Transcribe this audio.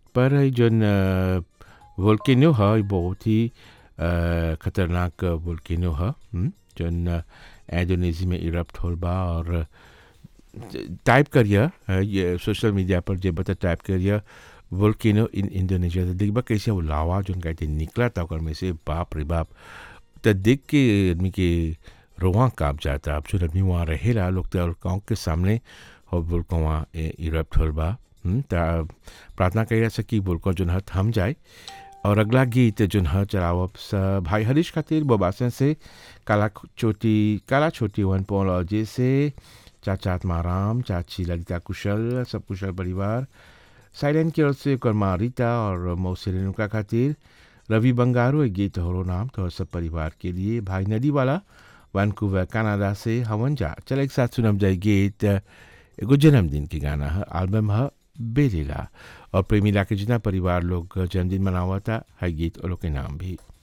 पर ई जौन वोल्केनो ह ई बहुत ही अ, खतरनाक वोल्केनो ह हम्म, जौन इंडोनेशिया में इरप्ट होल बा और टाइप करिए अ, ये सोशल मीडिया पर जे बता टाइप करिए वोल्केनो इन इंडोनेशिया तो देखबा कैसे वो लावा जोन कहते निकला था ओकर में से बाप रे बाप तो देख के आदमी के रोआ काँप जाता अब जो आदमी वहाँ रहेला लोग तो गाँव के सामने और बोलको वहाँ इरप्ट होल बा हम्म, त प्रार्थना करिए से कि बोलको जोन ह थम जाए और अगला गीत जोन ह चलावब स भाई हरीश खातिर बबासन से काला चोटी काला छोटी वन पोलॉजी से चाचा आत्माराम चाची ललिता कुशल सब कुशल परिवार साइलेंट की ओर से कर्मा रीता और मौसी रेणुका खातिर रवि बंगारो एक गीत होरो नाम तो सब परिवार के लिए भाई नदी वाला वैंकूवर कनाडा से हवन जा चल एक साथ सुनम जाए गीत एगो जन्मदिन के गाना है एल्बम है बेलीला और प्रेमिला के जितना परिवार लोग जन्मदिन मनावा था है गीत और लोग के नाम भी